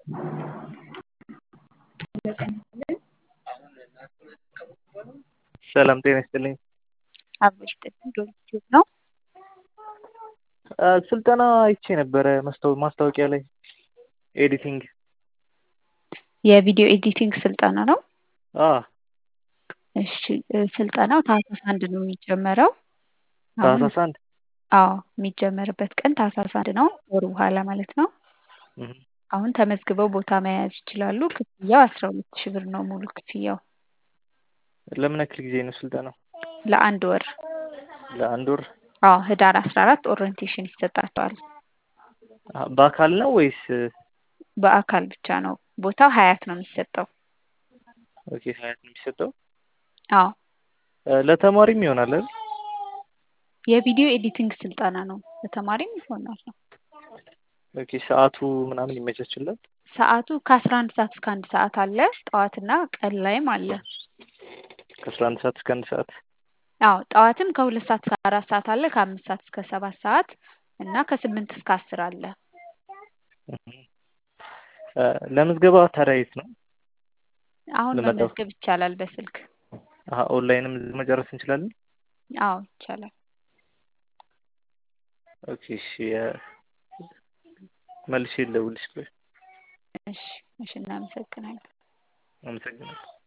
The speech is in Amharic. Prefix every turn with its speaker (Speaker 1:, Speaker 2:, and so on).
Speaker 1: ሰላም ጤና ይስጥልኝ።
Speaker 2: አብሮሽ ዩቲዩብ ነው።
Speaker 1: ስልጠና አይቼ ነበረ መስታወ- ማስታወቂያ ላይ ኤዲቲንግ።
Speaker 2: የቪዲዮ ኤዲቲንግ ስልጠና ነው።
Speaker 1: አ
Speaker 2: እሺ ስልጠናው ታህሳስ አንድ ነው የሚጀመረው። አሁን
Speaker 1: ታህሳስ አንድ
Speaker 2: አዎ የሚጀመርበት ቀን ታህሳስ አንድ ነው፣ ወር በኋላ ማለት ነው።
Speaker 1: እህ፣
Speaker 2: አሁን ተመዝግበው ቦታ መያዝ ይችላሉ። ክፍያው አስራ ሁለት ሺህ ብር ነው ሙሉ ክፍያው
Speaker 1: ለምን ያክል ጊዜ ነው ስልጠናው?
Speaker 2: ለአንድ ወር።
Speaker 1: ለአንድ ወር።
Speaker 2: አዎ ህዳር አስራ አራት ኦሪየንቴሽን ይሰጣቸዋል።
Speaker 1: አ- በአካል ነው ወይስ?
Speaker 2: በአካል ብቻ ነው። ቦታው ሀያት ነው የሚሰጠው።
Speaker 1: ኦኬ ሀያት ነው የሚሰጠው።
Speaker 2: አዎ
Speaker 1: ለተማሪም ይሆናል አይደል?
Speaker 2: የቪዲዮ ኤዲቲንግ ስልጠና ነው። ለተማሪም ይሆናል ነው።
Speaker 1: ኦኬ ሰዓቱ ምናምን ይመቻችላል?
Speaker 2: ሰዓቱ ከአስራ አንድ ሰዓት እስከ አንድ ሰዓት አለ። ጠዋትና ቀን ላይም አለ።
Speaker 1: ከአስራ አንድ ሰዓት እስከ አንድ ሰዓት።
Speaker 2: አዎ ጠዋትም ከሁለት ሰዓት እስከ አራት ሰዓት አለ። ከአምስት ሰዓት እስከ ሰባት ሰዓት እና ከስምንት እስከ አስር አለ።
Speaker 1: እህ። እ፣ ለምዝገባ ታዲያ የት ነው?
Speaker 2: አሁን
Speaker 1: ልመጣው።
Speaker 2: መመዝገብ ይቻላል በስልክ።
Speaker 1: አሀ ኦንላይንም መጨረስ እንችላለን?
Speaker 2: አዎ ይቻላል።
Speaker 1: ኦኬ እሺ። እ፣ መልሼ ልደውልልሽ። ቆይ
Speaker 2: እሺ እሺ፣ እናመሰግናለን።
Speaker 1: አመሰግናለሁ።